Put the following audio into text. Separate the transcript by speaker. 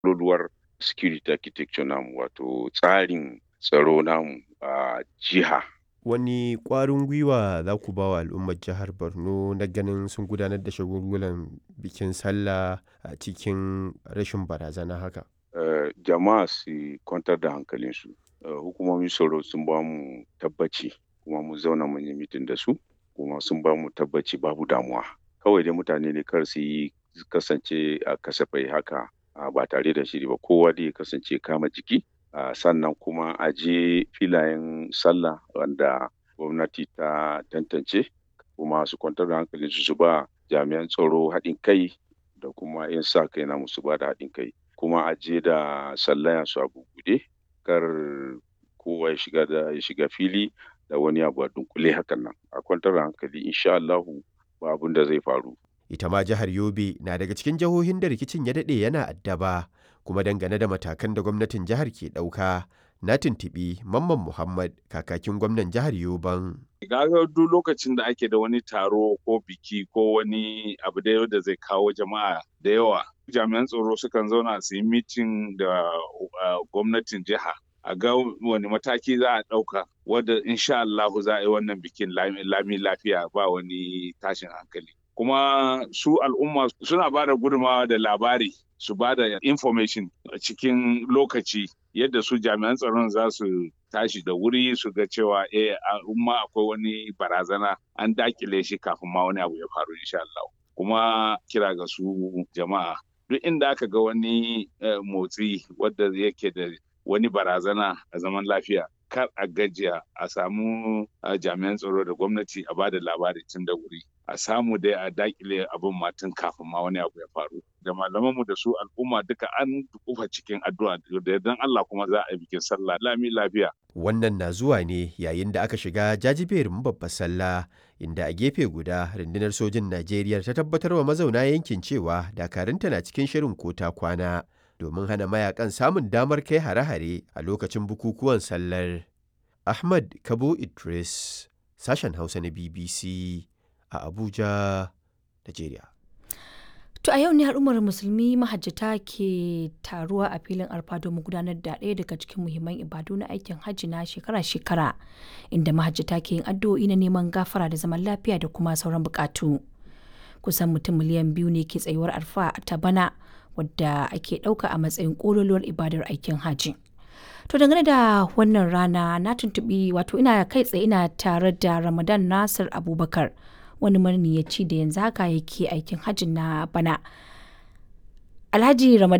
Speaker 1: ƙololuwar security architecture namu wato tsarin tsaro namu a jiha.
Speaker 2: Wani ƙwarin gwiwa za ku ba wa al'ummar jihar Borno na ganin sun gudanar da shagulgulan bikin sallah a cikin rashin barazana haka?
Speaker 1: Uh, jama'a su kwantar da hankalinsu. Uh, hukumomin tsaro sun ba mu tabbaci kuma mu zauna mun yi mitin da su kuma sun ba mu tabbaci babu damuwa. Kawai dai mutane ne kar su yi kasance a kasafai haka uh, ba tare da shiri ba kowa dai kasance kama jiki Uh, sannan kuma a je filayen sallah wanda gwamnati ta tantance kuma su kwantar da hankalinsu su ba jami'an tsaro haɗin kai da kuma 'yan sa kai na musu ba da haɗin kai kuma a je da sallaya su a bubuɗe kar kowa ya shiga da ya shiga fili da wani abu a dunkule hakan nan a kwantar da hankali insha Allahu ba abin da zai faru
Speaker 2: ita ma jihar Yobe na daga cikin jihohin da rikicin ya daɗe yana addaba kuma dangane da matakan da gwamnatin jihar ke ɗauka na tuntuɓi mamman muhammad kakakin gwamnan jihar yoban
Speaker 3: Gaga duk lokacin da ake da wani taro ko biki ko wani abu da da zai kawo jama'a da yawa jami'an tsaro sukan zauna su yi mitin da gwamnatin jiha a ga wani mataki za a ɗauka wadda insha Allahu za a yi wannan bikin lami lafiya ba wani tashin hankali kuma su al'umma suna ba da gudunmawa da labari su ba da information a cikin lokaci yadda su jami'an tsaron za su tashi da wuri su ga cewa eh al'umma akwai wani barazana an dakile shi kafin ma wani abu ya faru insha Allah kuma kira ga su jama'a duk inda aka ga wani motsi wadda yake da wani barazana a zaman lafiya kar a gajiya a samu jami'an tsaro da gwamnati a ba da labari tun da wuri a samu dai a dakile abin matan kafin ma wani abu ya faru da malamanmu da su al'umma duka an kufa cikin addu'a da yardan Allah kuma za a yi bikin sallah lami lafiya
Speaker 2: wannan na zuwa ne yayin da aka shiga jajiberin babbar sallah inda a gefe guda rundunar sojin Najeriya ta tabbatar wa mazauna yankin cewa dakarunta na cikin shirin kota kwana domin hana mayakan samun damar kai hare-hare a lokacin bukukuwan sallar Ahmad Kabo Idris sashen Hausa na BBC a Abuja, Najeriya.
Speaker 4: To a yau ne al'ummar musulmi mahajjata ke taruwa a filin arfa domin gudanar da ɗaya daga cikin muhimman ibadu na aikin hajji na shekara-shekara inda mahajjata ke yin addu'o'i na neman gafara da zaman lafiya da kuma sauran bukatu. Kusan mutum miliyan biyu ne ke tsayuwar arfa ta bana wadda ake ɗauka a matsayin ƙololuwar ibadar aikin hajji. To dangane da wannan rana na tuntuɓi wato ina kai tsaye ina tare da Ramadan Nasir Abubakar. wani maniyaci da yanzu haka yake aikin hajji na bana. Alhaji Ramadan